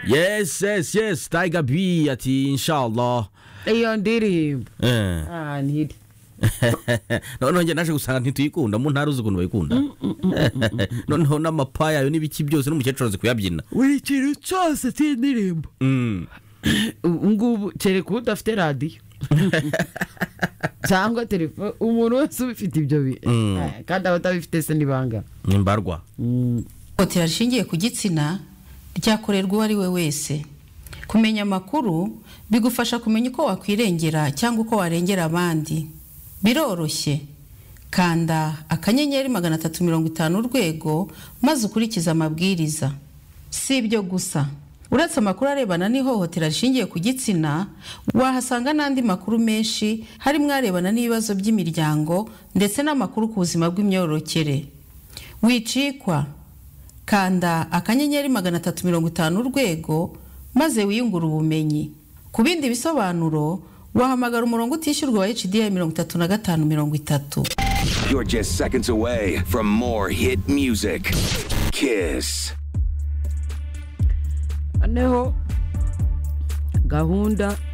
yes yes yes tiger b ati inshallah iyo ndirimbo eh Ah, ntiri noneho njye naje gusanga ntituyikunda mu ntara uzi ukuntu bayikunda noneho n'amapaya yayo n'ibiki byose n'umukecuru azi kuyabyina buri kintu cyose cy'indirimbo Mm. ubu ngubu kereka udafite radiyo cyangwa telefone umuntu wese ubifite ibyo bi Mm. Eh, kandi abatabifite se ni bangana ni mbarwa Mm. Ihohotera rishingiye ku gitsina ryakorerwa uwo ari we wese kumenya amakuru bigufasha kumenya uko wakwirengera cyangwa uko warengera abandi biroroshye kanda akanyenyeri magana atatu mirongo itanu urwego maze ukurikize amabwiriza si ibyo gusa uretse amakuru arebana n'ihohotera rishingiye ku gitsina wahasanga n'andi makuru menshi harimo arebana n'ibibazo by'imiryango ndetse n'amakuru ku buzima bw'imyororokere wicikwa kanda akanyenyeri magana atatu mirongo itanu urwego maze wiyungure ubumenyi ku bindi bisobanuro wahamagara umurongo utishyurwa wa hda mirongo itatu na gatanu mirongo itatu You're just seconds away from more hit music. Kiss. noneho gahunda